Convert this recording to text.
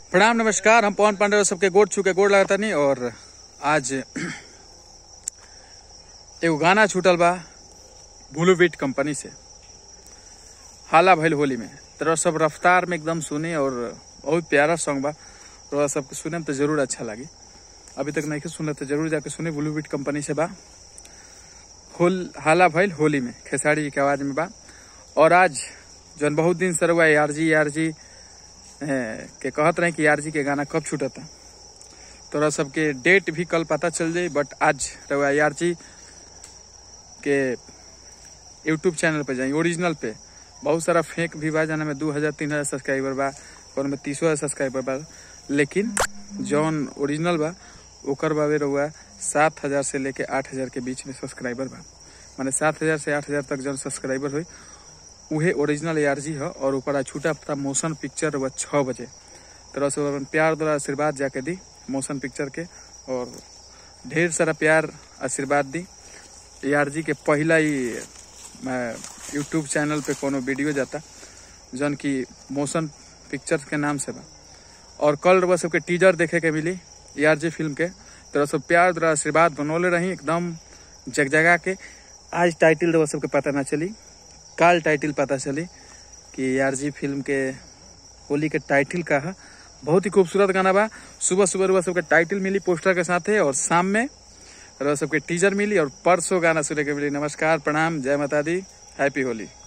प्रणाम नमस्कार हम पवन पांडे सबके गोड़ छू के गोड़ लगता नहीं और आज एगो गाना छूटल बा ब्लू बीट कंपनी से हाला भइल होली में तरह सब रफ्तार में एकदम सुने और बहुत प्यारा सॉन्ग बा तो सबके सुने में तो जरूर अच्छा लगी अभी तक नहीं सुनले तो जरूर जाके सुने ब्लू बीट कंपनी से बा होल हाला भइल होली में खेसारी जी के आवाज में बा और आज जौन बहुत दिन से रहुआ यार जी यार जी के कहत रहे कि यार जी के गाना कब छूटता तोरा सबके डेट भी कल पता चल जाई बट आज रहुआ यार जी के यूट्यूब चैनल पे जाई ओरिजिनल पे बहुत सारा फेक भी बा जाना में दू हजार तीन हजार सब्सक्राइबर बा कौन में तीसो हजार सब्सक्राइबर बा लेकिन जौन ओरिजिनल बा ओकर बाबे रहुआ सात हजार से लेके आठ हजार के बीच में सब्सक्राइबर बा माने सात हजार से आठ हजार तक जौन सब्सक्राइबर हुई उहे ओरिजिनल यार जी है और ऊपर छूटा था मोशन पिक्चर वह छः बजे तरह से अपन प्यार द्वारा आशीर्वाद जाके दी मोशन पिक्चर के और ढेर सारा प्यार आशीर्वाद दी यार जी के पहला ही यूट्यूब चैनल पे कोनो वीडियो जाता जौन की मोशन पिक्चर के नाम से बा और कल रउआ सबके टीजर देखे के मिली यार जी फिल्म के तरह सब प्यार द्वारा आशीर्वाद बनौले रही एकदम जगजगा के आज टाइटल रउआ सबके पता ना चली काल टाइटल पता चली कि यार जी फिल्म के होली के टाइटल का है बहुत ही खूबसूरत गाना बा सुबह सुबह रुआ सबके टाइटल मिली पोस्टर के साथ है और शाम में रुआ सबके टीजर मिली और परसों गाना सुने के मिली नमस्कार प्रणाम जय माता दी हैप्पी होली